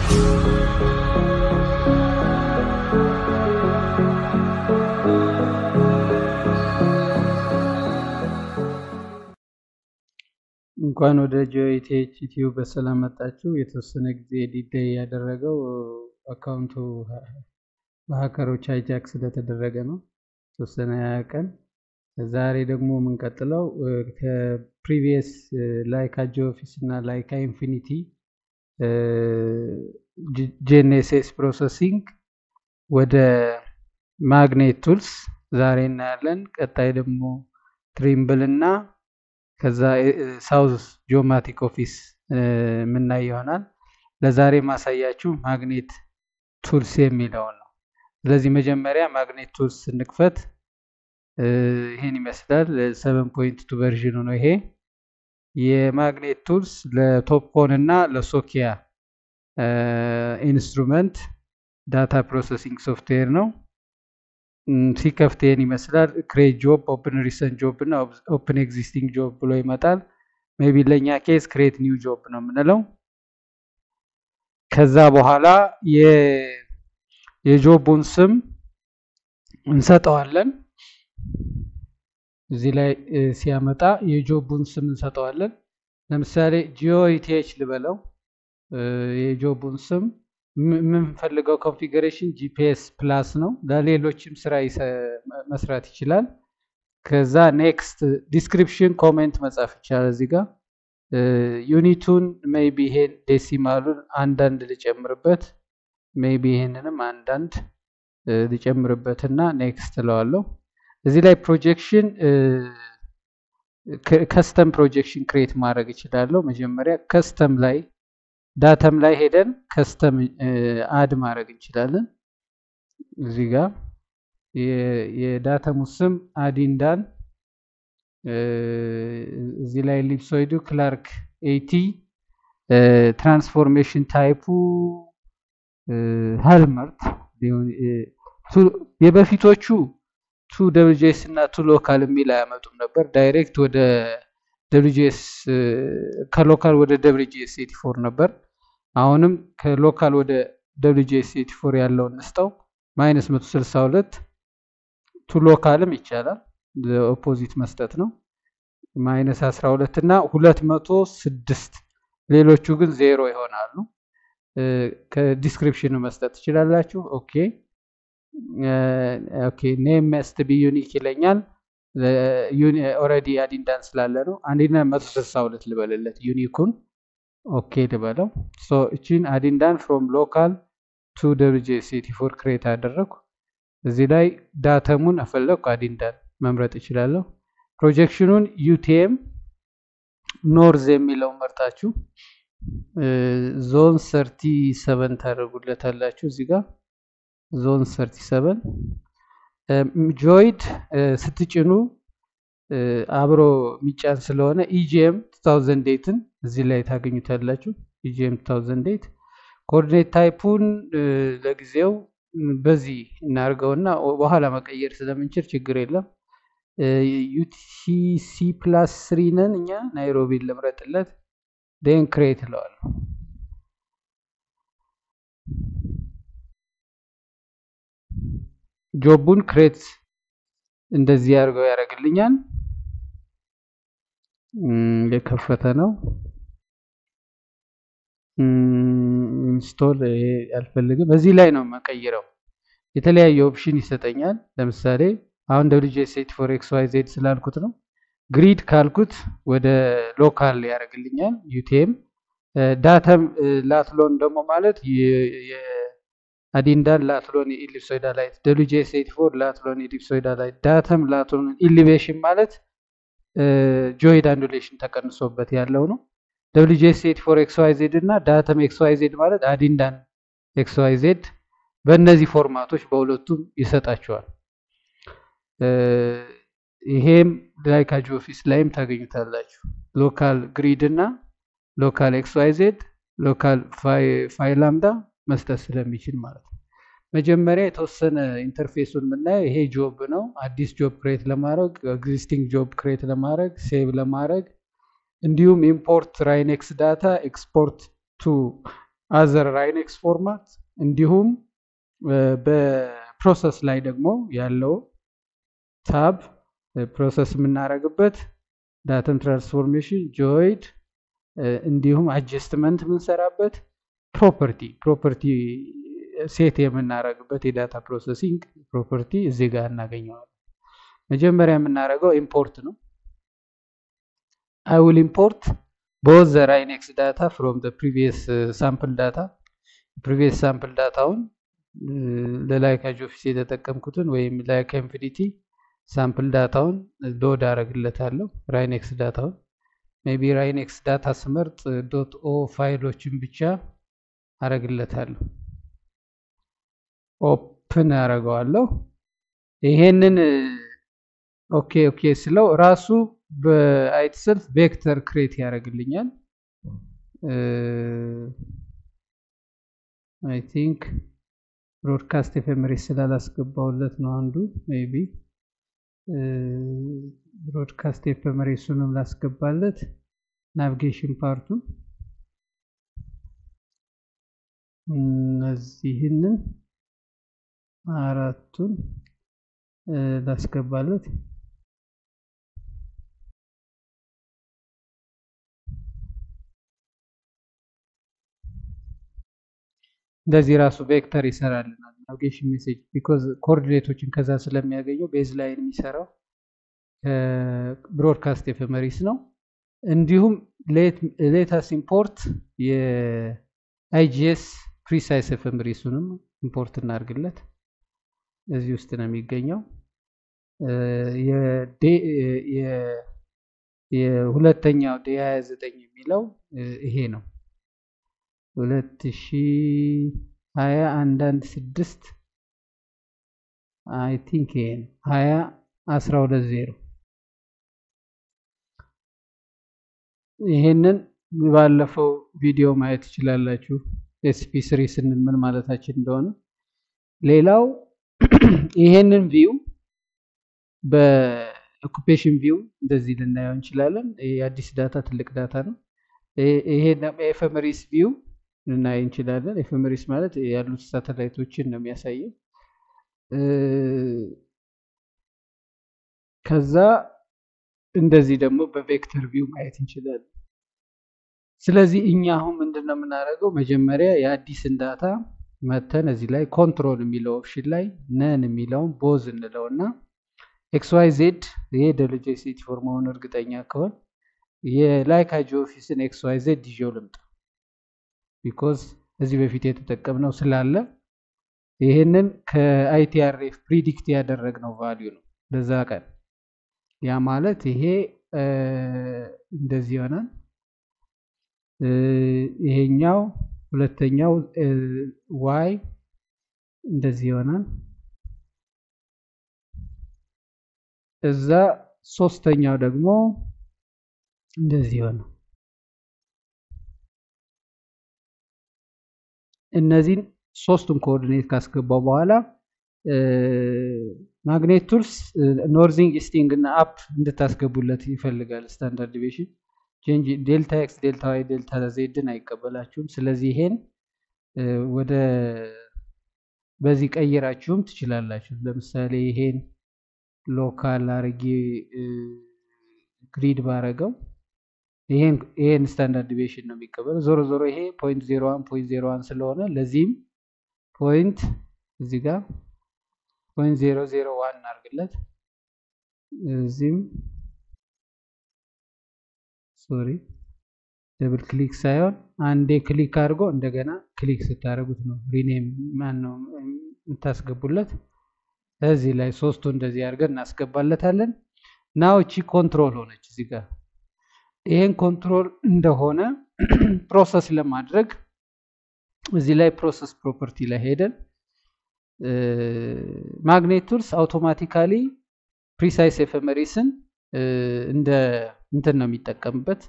እንኳን ወደ ጂኦኢቲኤች ቲዩብ በሰላም መጣችሁ። የተወሰነ ጊዜ ዲዴይ ያደረገው አካውንቱ በሀከሮች ሃይጃክ ስለተደረገ ነው። የተወሰነ ሀያ ቀን ዛሬ ደግሞ የምንቀጥለው ከፕሪቪየስ ላይካ ጂኦፊስ እና ላይካ ኢንፊኒቲ ጄኔሴስ ፕሮሰሲንግ ወደ ማግኔት ቱልስ ዛሬ እናያለን። ቀጣይ ደግሞ ትሪምብል እና ከዛ ሳውዝ ጂኦማቲክ ኦፊስ የምናይ ይሆናል። ለዛሬ ማሳያችሁ ማግኔት ቱልስ የሚለውን ነው። ስለዚህ መጀመሪያ ማግኔት ቱልስ ስንክፈት ይህን ይመስላል። ሰቨን ፖይንት ቱ ቨርዥኑ ነው ይሄ። የማግኔት ቱልስ ለቶፕኮን እና ለሶኪያ ኢንስትሩመንት ዳታ ፕሮሰሲንግ ሶፍትዌር ነው። ሲከፍት ይህን ይመስላል። ክሬት ጆብ፣ ኦፕን ሪሰንት ጆብ እና ኦፕን ኤግዚስቲንግ ጆብ ብሎ ይመጣል። ሜቢ ለእኛ ኬስ ክሬት ኒው ጆብ ነው የምንለው። ከዛ በኋላ የጆቡን ስም እንሰጠዋለን። እዚህ ላይ ሲያመጣ የጆቡን ስም እንሰጠዋለን። ለምሳሌ ጂኦ ኢቲኤች ልበለው። የጆቡን ስም የምንፈልገው ኮንፊግሬሽን ጂፒኤስ ፕላስ ነው። ለሌሎችም ስራ መስራት ይችላል። ከዛ ኔክስት ዲስክሪፕሽን ኮሜንት መጻፍ ይቻላል። እዚህ ጋር ዩኒቱን ሜይቢ ይሄን ዴሲማሉን አንዳንድ ልጨምርበት፣ ሜይቢ ይሄንንም አንዳንድ ልጨምርበትና ኔክስት እለዋለሁ። እዚህ ላይ ፕሮጀክሽን ከስተም ፕሮጀክሽን ክሬት ማድረግ እችላለሁ። መጀመሪያ ከስተም ላይ ዳተም ላይ ሄደን ከስተም አድ ማድረግ እንችላለን። እዚህ ጋር የዳተሙ ስም አዲንዳን እዚህ ላይ ሊፕሶይዱ ክላርክ ኤቲ ትራንስፎርሜሽን ታይፑ ሀልመርት የበፊቶቹ ቱ ደብሊውጂኤስ እና ቱ ሎካል የሚል አያመጡም ነበር። ዳይሬክት ወደ ደብሊውጂኤስ ከሎካል ወደ ደብሊውጂኤስ ኤቲ ፎር ነበር። አሁንም ከሎካል ወደ ደብሊውጂኤስ ኤቲ ፎር ያለውን እንስጠው። ማይነስ 162 ቱ ሎካልም ይቻላል። ኦፖዚት መስጠት ነው። ማይነስ 12 እና 206 ሌሎቹ ግን ዜሮ ይሆናሉ። ከዲስክሪፕሽኑ መስጠት ትችላላችሁ። ኦኬ ኦኬ ኔም መስት ቢ ዩኒክ ይለኛል። ኦልሬዲ አዲንዳን ስላለ ነው። አንዲና 162 ልበልለት ዩኒኩን ኦኬ ልበለው። ሶ እቺን አዲንዳን ፍሮም ሎካል ቱ ደብሊውጂኤስ ኤቲ ፎር ክሬት አደረግኩ። እዚህ ላይ ዳተሙን አፈለግኩ አዲንዳን መምረጥ እችላለሁ። ፕሮጀክሽኑን ዩቲኤም ኖርዝ የሚለው መርጣችሁ ዞን ሰርቲ ሰቨን ታደርጉለታላችሁ። እዚህ ጋር ዞን ሰርቲ ሰቨን ጆይድ ስትጭኑ አብሮ የሚጫን ስለሆነ ኢጂኤም 2008ን እዚህ ላይ ታገኙታላችሁ። ኢጂኤም 2008 ኮኦርዲኔት ታይፑን ለጊዜው በዚህ እናድርገውና በኋላ መቀየር ስለምንችል ችግር የለም። ዩቲሲ ፕላስ ስሪ ነን እኛ ናይሮቢን ልምረጥለት። ዴን ክሬት እለዋለሁ። ጆቡን ክሬት እንደዚህ አድርገው ያደርግልኛል። የከፈተ ነው። ኢንስቶል አልፈልግም። እዚህ ላይ ነው መቀይረው። የተለያየ ኦፕሽን ይሰጠኛል። ለምሳሌ አሁን ደብሊውጂኤስ ኤቲ ፎር ኤክስ ዋይ ዜድ ስላልኩት ነው። ግሪድ ካልኩት ወደ ሎካል ያደርግልኛል። ዩቲኤም ዳተም ላትሎን ደግሞ ማለት የአዲንዳን ላትሎን ኢሊፕሶይዳላይት ደብሊውጂኤስ ኤቲ ፎር ላትሎን ኢሊፕሶይዳላይት ዳተም ላትሎን ኢሊቬሽን ማለት ጆይድ አንዱሌሽን ተቀንሶበት ያለው ነው። ደብሊውጂኤስ ኤቲ ፎር ኤክስ ዋይ ዜድ እና ዳተም ኤክስ ዋይ ዜድ ማለት አዲንዳን ኤክስ ዋይ ዜድ በእነዚህ ፎርማቶች በሁለቱም ይሰጣቸዋል። ይሄም ላይካ ጂኦፊስ ላይም ታገኙታላችሁ። ሎካል ግሪድ እና ሎካል ኤክስ ዋይ ዜድ ሎካል ፋይል ላምዳ መስጠት ስለሚችል ማለት ነው። መጀመሪያ የተወሰነ ኢንተርፌሱን የምናየው ይሄ ጆብ ነው። አዲስ ጆብ ክሬት ለማድረግ ኤግዚስቲንግ ጆብ ክሬት ለማድረግ ሴቭ ለማድረግ እንዲሁም ኢምፖርት ራይኔክስ ዳታ ኤክስፖርት ቱ አዘር ራይኔክስ ፎርማት እንዲሁም በፕሮሰስ ላይ ደግሞ ያለው ታብ ፕሮሰስ የምናደርግበት ዳተም ትራንስፎርሜሽን ጆይድ እንዲሁም አጀስትመንት የምንሰራበት ፕሮፐርቲ ፕሮፐርቲ ሴት የምናደርግበት የዳታ ፕሮሰሲንግ ፕሮፐርቲ እዚህ ጋር እናገኘዋለን። መጀመሪያ የምናደርገው ኢምፖርት ነው። አይ ዊል ኢምፖርት ቦዝ ዘ ራይኔክስ ዳታ ፍሮም ዘ ፕሪቪየስ ሳምፕል ዳታ ፕሪቪየስ ሳምፕል ዳታውን ለላይካጅ ኦፊስ የተጠቀምኩትን ወይም ላይካ ኢንፊኒቲ ሳምፕል ዳታውን ሎድ አደርግለታለሁ። ራይኔክስ ዳታውን ሜቢ ራይኔክስ ዳታ ስመርጥ ዶት ኦ ፋይሎችን ብቻ አደርግለታለሁ። ኦፕን አደርገዋለሁ። ይሄንን ኦኬ ኦኬ ስለው ራሱ በአይትሰልፍ ቬክተር ክሬት ያደርግልኛል። አይ ቲንክ ብሮድካስት ኤፌመሪስ ስላላስገባውለት ነው አንዱ ሜቢ ብሮድካስት ኤፌመሪሱንም ላስገባለት ናቪጌሽን ፓርቱን እነዚህንን አራቱን ላስገባለት እንደዚህ ራሱ ቬክተር ይሰራልናል። ናቪጌሽን ሜሴጅ ቢኮዝ ኮኦርዲኔቶችን ከዛ ስለሚያገኘው ቤዝ ላይን የሚሰራው ብሮድካስት ኤፌመሪስ ነው። እንዲሁም ሌታስ ኢምፖርት የአይጂኤስ ፕሪሳይስ ኤፌመሪሱንም ኢምፖርት እናድርግለት። እዚህ ውስጥ ነው የሚገኘው። የሁለተኛው ዴ 29 የሚለው ይሄ ነው። ሁለት ሺ ሀያ አንዳንድ ስድስት አይ ቲንክ ይሄ ነው ሀያ አስራ ሁለት ዜሮ ይሄንን ባለፈው ቪዲዮ ማየት ትችላላችሁ። ኤስፒ ስሪ ስንል ምን ማለታችን እንደሆነ። ሌላው ይሄንን ቪው በኦኩፔሽን ቪው እንደዚህ ልናየው እንችላለን። የአዲስ ዳታ ትልቅ ዳታ ነው። ይሄ ኤፌመሪስ ቪው ልናይ እንችላለን። ኤፌመሪስ ማለት ያሉት ሳተላይቶችን ነው የሚያሳየው። ከዛ እንደዚህ ደግሞ በቬክተር ቪው ማየት እንችላለን። ስለዚህ እኛ አሁን ምንድን ነው የምናደርገው? መጀመሪያ የአዲስን ዳታ መተን እዚህ ላይ ኮንትሮል የሚለው ኦፕሽን ላይ ነን የሚለውን ቦዝ እንለው እና ኤክስ ዋይ ዜድ ይሄ ደረጃ ሴት ፎር መሆኑ እርግጠኛ ከሆን የላይካ ጂኦፊስን ኤክስ ዋይ ዜድ ይዤው ልምጣ ቢኮዝ እዚህ በፊት የተጠቀምነው ስላለ ይህንን ከአይቲአርኤፍ ፕሪዲክት ያደረግነው ቫሊዩ ነው ለዛ ቀን። ያ ማለት ይሄ እንደዚህ ይሆናል። ይሄኛው ሁለተኛው ዋይ እንደዚህ ይሆናል። እዛ ሶስተኛው ደግሞ እንደዚህ ይሆናል። እነዚህን ሶስቱን ኮኦርዲኔት ካስገባው በኋላ ማግኔት ቱልስ ኖርዚንግ ኢስቲንግ እና አፕ እንድታስገቡለት ይፈልጋል። ስታንዳርድ ዲቪሽን ቼንጅ ዴልታ ኤክስ ዴልታ ዋይ ዴልታ ዜድን አይቀበላችሁም። ስለዚህ ይሄን ወደ በዚህ ቀይራችሁም ትችላላችሁ። ለምሳሌ ይሄን ሎካል አርጌ ግሪድ ባረገው ይሄን ስታንዳርድ ዲቪሽን ነው የሚቀበለው። ዞሮ ዞሮ ይሄ ፖይንት ዜሮ ዋን ፖይንት ዜሮ ዋን ስለሆነ ለዚህም ፖይንት እዚህ ጋር ፖይንት ዜሮ ዜሮ ዋን እናርግለት። እዚህም ሶሪ ደብል ክሊክ ሳይሆን አንዴ ክሊክ አድርጎ እንደገና ክሊክ ስታደርጉት ነው ሪኔም ማን ነው የምታስገቡለት። እዚህ ላይ ሶስቱ እንደዚህ አድርገን እናስገባለታለን። ናው እቺ ኮንትሮል ሆነች እዚህ ጋር ይሄን ኮንትሮል እንደሆነ ፕሮሰስ ለማድረግ እዚህ ላይ ፕሮሰስ ፕሮፐርቲ ላይ ሄደን ማግኔት ቱልስ አውቶማቲካሊ ፕሪሳይስ ኤፌመሪስን እንደ እንትን ነው የሚጠቀምበት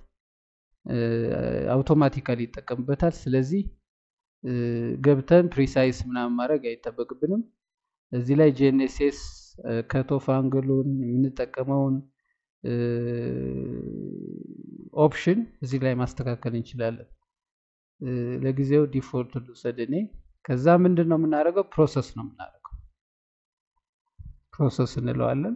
አውቶማቲካሊ ይጠቀምበታል። ስለዚህ ገብተን ፕሪሳይስ ምናምን ማድረግ አይጠበቅብንም። እዚህ ላይ ጂኤንኤስኤስ ከቶፍ አንግሉን የምንጠቀመውን ኦፕሽን እዚህ ላይ ማስተካከል እንችላለን። ለጊዜው ዲፎልት ልውሰድ እኔ። ከዛ ምንድን ነው የምናደርገው? ፕሮሰስ ነው የምናደርገው። ፕሮሰስ እንለዋለን።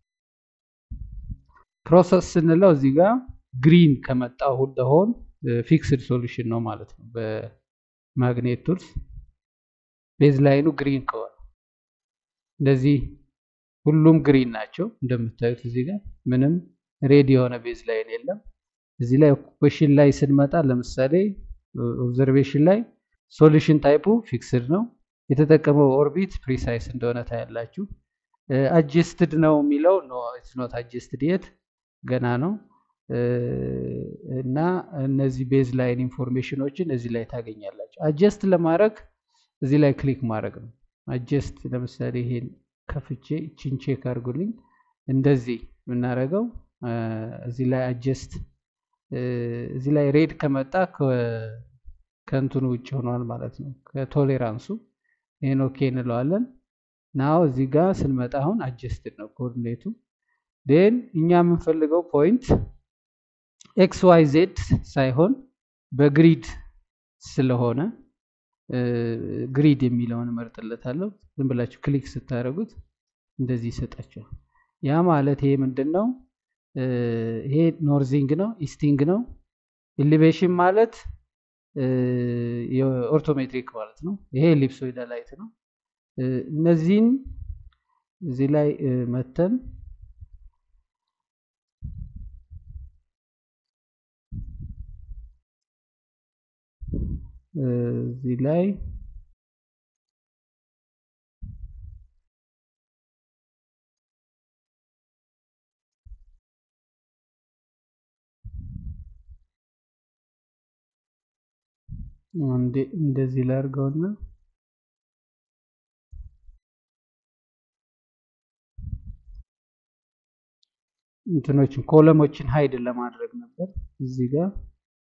ፕሮሰስ ስንለው እዚህ ጋር ግሪን ከመጣ ሁለሆን ፊክስድ ሶሉሽን ነው ማለት ነው። በማግኔት ቱልስ ቤዝ ላይኑ ግሪን ከሆነ እንደዚህ ሁሉም ግሪን ናቸው እንደምታዩት እዚህ ጋር ምንም ሬድ የሆነ ቤዝ ላይን የለም። እዚህ ላይ ኦኩፔሽን ላይ ስንመጣ ለምሳሌ ኦብዘርቬሽን ላይ ሶሉሽን ታይፑ ፊክስድ ነው። የተጠቀመው ኦርቢት ፕሪሳይስ እንደሆነ ታያላችሁ። አጀስትድ ነው የሚለው ኖ ኢትስ ኖት አጀስትድ የት ገና ነው። እና እነዚህ ቤዝ ላይን ኢንፎርሜሽኖችን እዚህ ላይ ታገኛላችሁ። አጀስት ለማድረግ እዚህ ላይ ክሊክ ማድረግ ነው። አጀስት ለምሳሌ ይሄን ከፍቼ ቺን ቼክ አድርጉልኝ። እንደዚህ የምናደርገው እዚህ ላይ አጀስት እዚህ ላይ ሬድ ከመጣ ከእንትኑ ውጭ ሆኗል ማለት ነው፣ ከቶሌራንሱ ይህን ኦኬ እንለዋለን። ናው እዚህ ጋር ስንመጣ አሁን አጀስትድ ነው ኮኦርዲኔቱ። ዴን እኛ የምንፈልገው ፖይንት ኤክስ ዋይ ዜድ ሳይሆን በግሪድ ስለሆነ ግሪድ የሚለውን እመርጥለታለሁ። ዝም ብላችሁ ክሊክ ስታደርጉት እንደዚህ ይሰጣቸዋል። ያ ማለት ይሄ ምንድን ነው? ይሄ ኖርዚንግ ነው፣ ኢስቲንግ ነው። ኢሊቬሽን ማለት የኦርቶሜትሪክ ማለት ነው። ይሄ ኤሊፕሶይዳላይት ነው። እነዚህን እዚህ ላይ መተን እዚህ ላይ እንደዚህ ላድርገውና እንትኖችን ኮለሞችን ሀይድ ለማድረግ ነበር እዚህ ጋር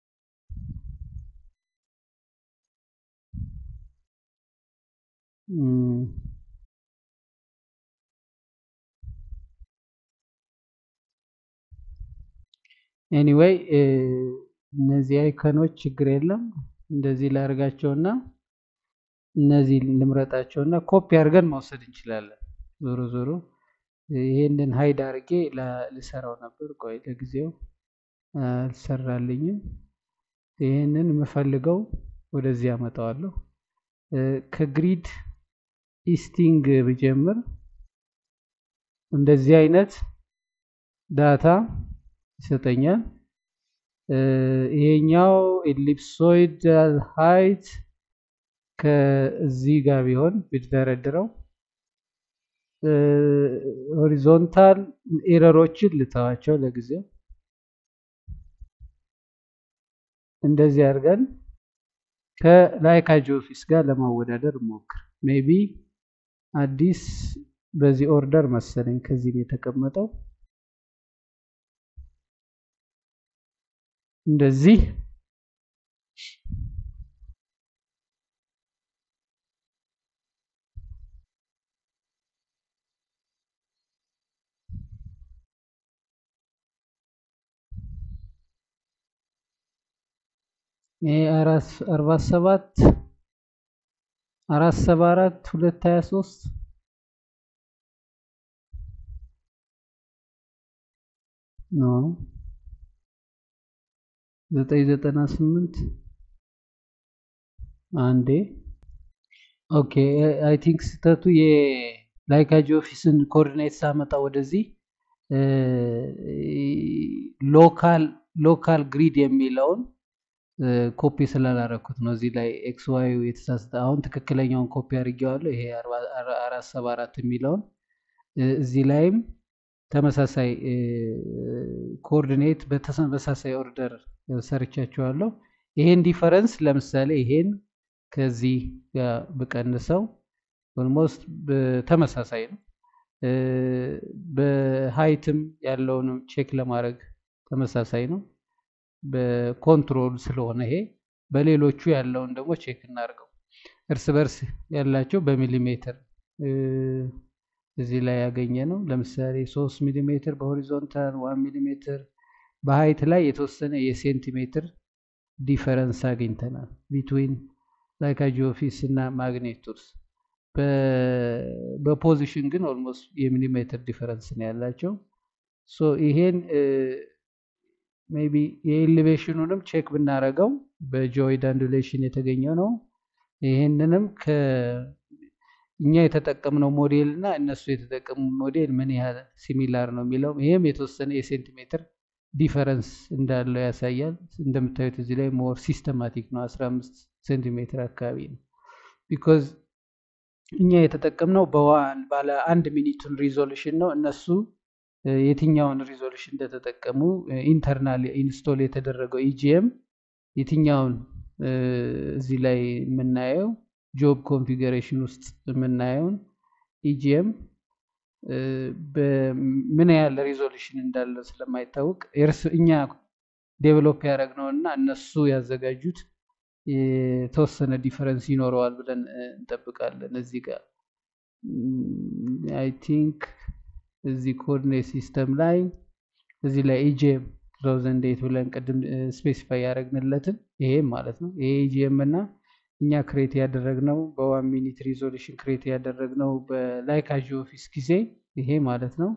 ኤኒዌይ እነዚህ አይከኖች ችግር የለም። እንደዚህ ላድርጋቸውና እነዚህ ልምረጣቸውና ኮፒ አድርገን መውሰድ እንችላለን። ዞሮ ዞሮ ይሄንን ሀይድ አድርጌ ልሰራው ነበር። ቆይ ለጊዜው አልሰራልኝም። ይሄንን የምፈልገው ወደዚህ አመጣዋለሁ። ከግሪድ ኢስቲንግ ብጀምር እንደዚህ አይነት ዳታ ይሰጠኛል። ይሄኛው ኤሊፕሶይዳል ሃይት ከዚህ ጋር ቢሆን ብደረድረው ሆሪዞንታል ኤረሮችን ልተዋቸው ለጊዜው። እንደዚህ አድርገን ከላይካ ጂኦፊስ ጋር ለማወዳደር ሞክር። ሜቢ አዲስ በዚህ ኦርደር መሰለኝ ከዚህ የተቀመጠው እንደዚህ ይሄ አርባ ሰባት አራት ሰባ አራት ሁለት ሀያ ሶስት ኖ ዘጠኝ ዘጠና ስምንት አንዴ ኦኬ አይ ቲንክ ስህተቱ የላይካ ጂኦፊስን ኮኦርዲኔት ሳመጣ ወደዚህ ሎካል ሎካል ግሪድ የሚለውን ኮፒ ስላላረኩት ነው። እዚህ ላይ ኤክስ ዋይ የተሳሳተ አሁን ትክክለኛውን ኮፒ አድርጌዋለሁ። ይሄ አራት ሰባ አራት የሚለውን እዚህ ላይም ተመሳሳይ ኮኦርዲኔት በተመሳሳይ ኦርደር ሰርቻቸዋለሁ። ይሄን ዲፈረንስ ለምሳሌ ይሄን ከዚህ ጋር ብቀንሰው ኦልሞስት ተመሳሳይ ነው። በሀይትም ያለውንም ቼክ ለማድረግ ተመሳሳይ ነው። በኮንትሮል ስለሆነ ይሄ በሌሎቹ ያለውን ደግሞ ቼክ እናድርገው። እርስ በርስ ያላቸው በሚሊሜትር እዚህ ላይ ያገኘ ነው። ለምሳሌ ሶስት ሚሊሜትር በሆሪዞንታል ዋን ሚሊሜትር በሀይት ላይ የተወሰነ የሴንቲሜትር ዲፈረንስ አግኝተናል ቢትዊን ላይካ ጂኦፊስ እና ማግኔት ቱልስ። በፖዚሽን ግን ኦልሞስት የሚሊሜትር ዲፈረንስ ነው ያላቸው። ሶ ይሄን ሜይ ቢ የኤሌቬሽኑንም ቼክ ብናደርገው በጂኦይድ አንዱሌሽን የተገኘው ነው። ይሄንንም እኛ የተጠቀምነው ሞዴል እና እነሱ የተጠቀሙ ሞዴል ምን ያህል ሲሚላር ነው የሚለው ይሄም የተወሰነ የሴንቲሜትር ዲፈረንስ እንዳለው ያሳያል። እንደምታዩት እዚህ ላይ ሞር ሲስተማቲክ ነው፣ 15 ሴንቲሜትር አካባቢ ነው። ቢኮዝ እኛ የተጠቀምነው በዋን ባለ አንድ ሚኒቱን ሪዞሉሽን ነው። እነሱ የትኛውን ሪዞሉሽን እንደተጠቀሙ ኢንተርናል ኢንስቶል የተደረገው ኢጂኤም የትኛውን እዚህ ላይ የምናየው ጆብ ኮንፊገሬሽን ውስጥ የምናየውን ኢጂኤም ምን ያህል ሪዞሉሽን እንዳለ ስለማይታወቅ እኛ ዴቨሎፕ ያደረግነው እና እነሱ ያዘጋጁት የተወሰነ ዲፈረንስ ይኖረዋል ብለን እንጠብቃለን። እዚህ ጋር አይ ቲንክ እዚህ ኮኦርዲኔት ሲስተም ላይ እዚህ ላይ ኢጂኤም 2008 ብለን ቅድም ስፔሲፋይ ያደረግንለትን ይሄም ማለት ነው። ይሄ ኢጂኤም እና እኛ ክሬት ያደረግነው በዋን ሚኒት ሪዞሉሽን ክሬት ያደረግነው በላይካ ጂኦፊስ ጊዜ ይሄ ማለት ነው።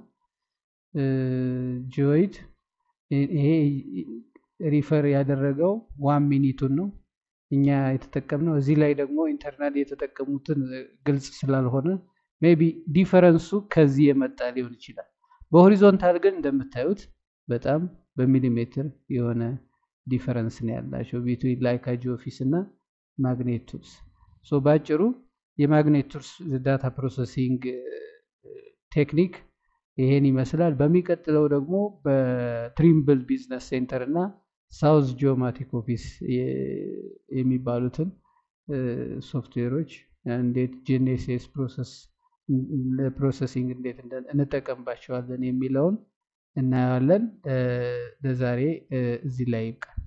ጂኦይድ ይሄ ሪፈር ያደረገው ዋን ሚኒቱን ነው እኛ የተጠቀምነው። እዚህ ላይ ደግሞ ኢንተርናል የተጠቀሙትን ግልጽ ስላልሆነ ሜይ ቢ ዲፈረንሱ ከዚህ የመጣ ሊሆን ይችላል። በሆሪዞንታል ግን እንደምታዩት በጣም በሚሊሜትር የሆነ ዲፈረንስ ነው ያላቸው ቢትዊን ላይካ ጂኦፊስ እና ማግኔት ቱልስ። ሶ ባጭሩ የማግኔት ቱልስ ዳታ ፕሮሰሲንግ ቴክኒክ ይሄን ይመስላል። በሚቀጥለው ደግሞ በትሪምብል ቢዝነስ ሴንተር እና ሳውዝ ጂኦማቲክ ኦፊስ የሚባሉትን ሶፍትዌሮች እንዴት ጂኤንኤስኤስ ፕሮሰስ ለፕሮሰሲንግ እንዴት እንጠቀምባቸዋለን የሚለውን እናየዋለን። ለዛሬ እዚህ ላይ ይብቃል።